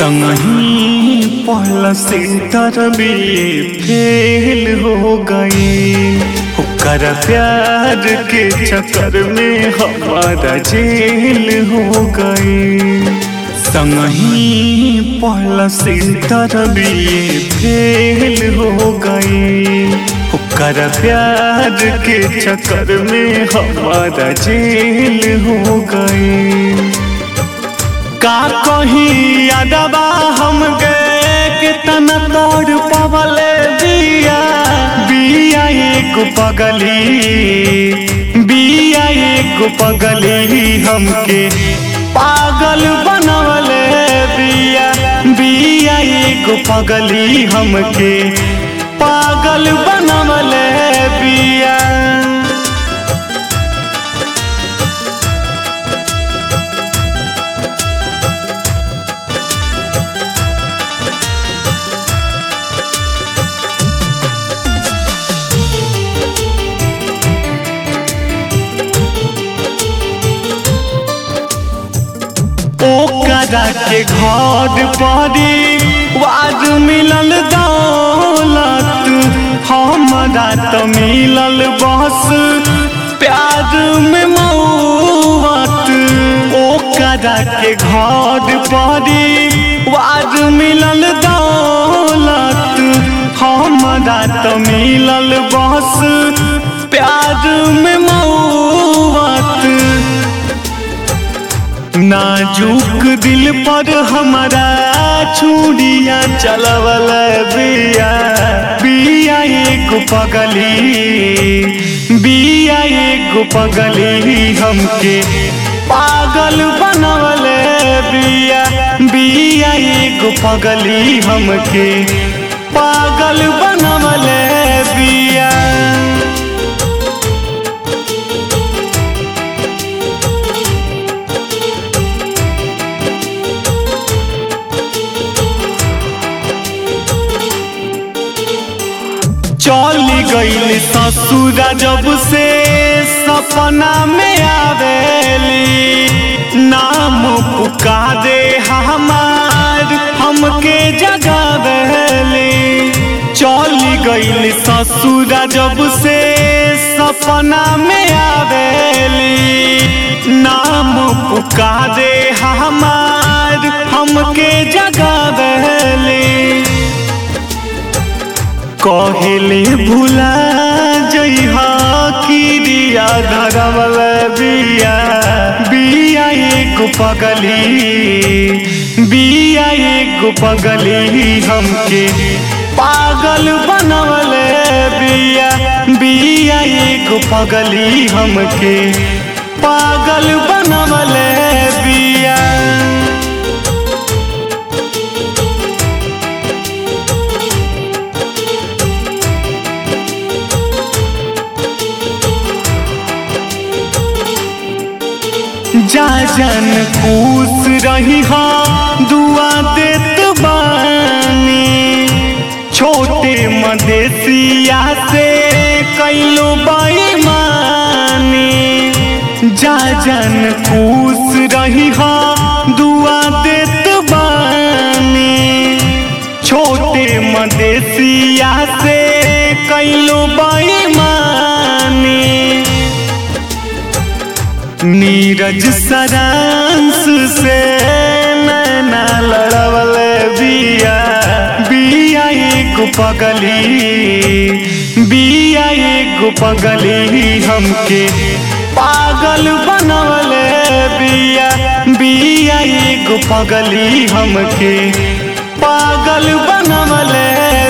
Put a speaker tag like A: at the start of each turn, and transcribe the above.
A: संगही पहला सेंटर में फेल हो गई ओकर प्यार के चक्कर में हमारा जेल हो गई संगही पहला सेंटर में फेल हो गई ओकर प्यार के चक्कर में हमारा जेल हो गई का कही यादवा हम गए कितना तोड़ पवले बिया बिया एक पगली बिया एक पगली हमके पागल बनवले बिया बिया एक पगली हमके पागल बनवले बिया ओकरा के घर परी वाज मिलल दौलत हमरा त मिलल बस प्यार में मौत ओकरा के घर परी वाज मिलल दौलत हमरा त मिलल बस प्यार में मौत नाजुक दिल पर हमारा छुड़िया चलवल बिया बिया एक पगली बिया एक पगली हमके पागल बनवल बिया बिया एक पगली हमके पागल बनवल बिया चली गईल ससुरा जब से सपना में आवेली नाम पुकारे हमार हमके जगावेली चली गईल ससुरा जब से सपना में आवेली नाम पुकारे हमार हमके जगावेली कहले भुला जइहा किरिया धरवल बिया बिया एक पगली बिया एक पगली हमके पागल बनवल बिया बिया एक पगली हमके पागल बनवल बिया जा जन खुश रही हाँ दुआ देत बानी छोटे मदेसिया से कैलो बेईमानी जा जन खुश रही हाँ दुआ देत बानी छोटे मदेसिया से कैलो बेईमानी नीरज सरांस से नैना लड़वल बिया बिया एक पगली बिया एक पगली हमके पागल बनवल बिया बिया एक पगली हमके पागल बनवल